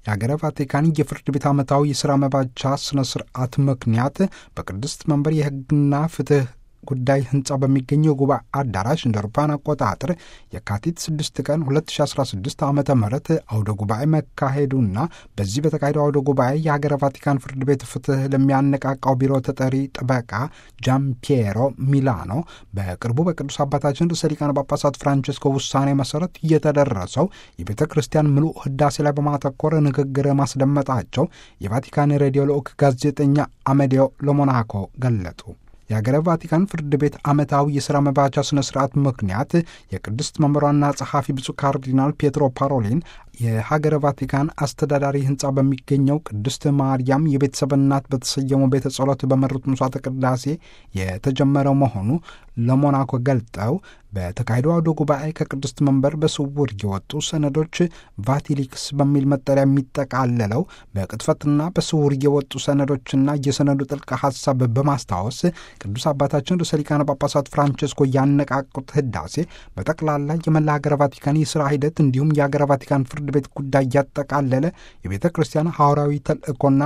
የአገረ ቫቲካን የፍርድ ቤት ዓመታዊ የሥራ መባቻ ሥነ ሥርዓት ምክንያት በቅድስት መንበር የሕግና ፍትሕ ጉዳይ ህንፃ በሚገኘው ጉባኤ አዳራሽ እንደ አውሮፓውያን አቆጣጠር የካቲት 6 ቀን 2016 ዓ ም አውደ ጉባኤ መካሄዱና በዚህ በተካሄደው አውደ ጉባኤ የሀገረ ቫቲካን ፍርድ ቤት ፍትህ ለሚያነቃቃው ቢሮ ተጠሪ ጠበቃ ጃምፒየሮ ሚላኖ በቅርቡ በቅዱስ አባታችን ርዕሰ ሊቃነ ጳጳሳት ፍራንቸስኮ ውሳኔ መሰረት እየተደረሰው የቤተ ክርስቲያን ምሉእ ህዳሴ ላይ በማተኮር ንግግር ማስደመጣቸው የቫቲካን ሬዲዮ ልዑክ ጋዜጠኛ አመዲዮ ለሞናኮ ገለጡ። የሀገረ ቫቲካን ፍርድ ቤት ዓመታዊ የሥራ መባቻ ሥነ ሥርዓት ምክንያት የቅድስት መምህሯና ጸሐፊ ብፁዕ ካርዲናል ፔትሮ ፓሮሊን የሀገረ ቫቲካን አስተዳዳሪ ህንፃ በሚገኘው ቅድስት ማርያም የቤተሰብ እናት በተሰየመው ቤተ ጸሎት በመሩት ምሥዋዕተ ቅዳሴ የተጀመረው መሆኑ ለሞናኮ ገልጠው በተካሄደው አውደ ጉባኤ ከቅድስት መንበር በስውር የወጡ ሰነዶች ቫቲሊክስ በሚል መጠሪያ የሚጠቃለለው በቅጥፈትና በስውር የወጡ ሰነዶችና የሰነዱ ጥልቅ ሐሳብ በማስታወስ ቅዱስ አባታችን ርዕሰ ሊቃነ ጳጳሳት ፍራንቸስኮ ያነቃቁት ህዳሴ በጠቅላላ የመላ ሀገረ ቫቲካን የሥራ ሂደት እንዲሁም የሀገረ ቫቲካን ፍርድ ቤት ጉዳይ ያጠቃለለ የቤተ ክርስቲያን ሐዋርያዊ ተልእኮና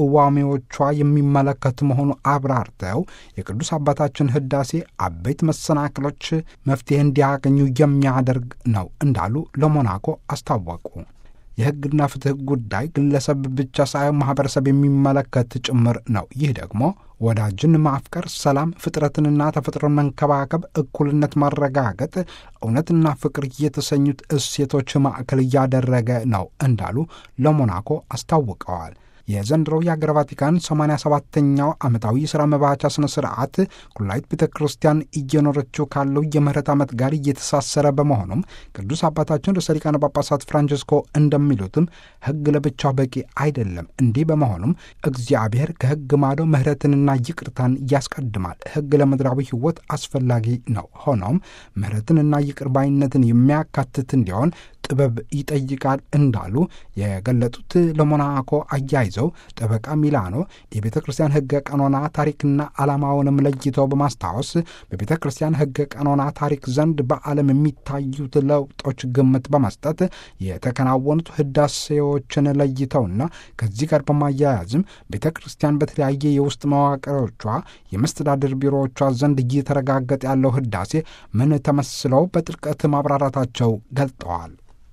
ቅዋሜዎቿ የሚመለከት መሆኑ አብራርተው የቅዱስ አባታችን ህዳሴ አበይት መሰናክሎች መፍትሄ እንዲያገኙ የሚያደርግ ነው እንዳሉ ለሞናኮ አስታወቁ። የሕግና ፍትሕ ጉዳይ ግለሰብ ብቻ ሳይሆን ማኅበረሰብ የሚመለከት ጭምር ነው። ይህ ደግሞ ወዳጅን ማፍቀር፣ ሰላም፣ ፍጥረትንና ተፈጥሮን መንከባከብ፣ እኩልነት ማረጋገጥ፣ እውነትና ፍቅር የተሰኙት እሴቶች ማዕከል እያደረገ ነው እንዳሉ ለሞናኮ አስታውቀዋል። የዘንድሮው የአገረ ቫቲካን 87ኛው ዓመታዊ የሥራ መባቻ ሥነ ሥርዓት ኩላይት ቤተ ክርስቲያን እየኖረችው ካለው የምህረት ዓመት ጋር እየተሳሰረ በመሆኑም ቅዱስ አባታችን ርዕሰ ሊቃነ ጳጳሳት ፍራንቸስኮ እንደሚሉትም ሕግ ለብቻው በቂ አይደለም። እንዲህ በመሆኑም እግዚአብሔር ከሕግ ማዶ ምህረትንና ይቅርታን ያስቀድማል። ሕግ ለምድራዊ ሕይወት አስፈላጊ ነው። ሆኖም ምህረትንና ይቅር ባይነትን የሚያካትት እንዲሆን ጥበብ ይጠይቃል እንዳሉ የገለጡት ለሞናኮ አያይዘው ጠበቃ ሚላኖ የቤተ ክርስቲያን ሕገ ቀኖና ታሪክና ዓላማውንም ለይተው በማስታወስ በቤተ ክርስቲያን ሕገ ቀኖና ታሪክ ዘንድ በዓለም የሚታዩት ለውጦች ግምት በመስጠት የተከናወኑት ህዳሴዎችን ለይተውና ከዚህ ጋር በማያያዝም ቤተ ክርስቲያን በተለያየ የውስጥ መዋቅሮቿ የመስተዳድር ቢሮዎቿ ዘንድ እየተረጋገጠ ያለው ህዳሴ ምን ተመስለው በጥልቀት ማብራራታቸው ገልጠዋል።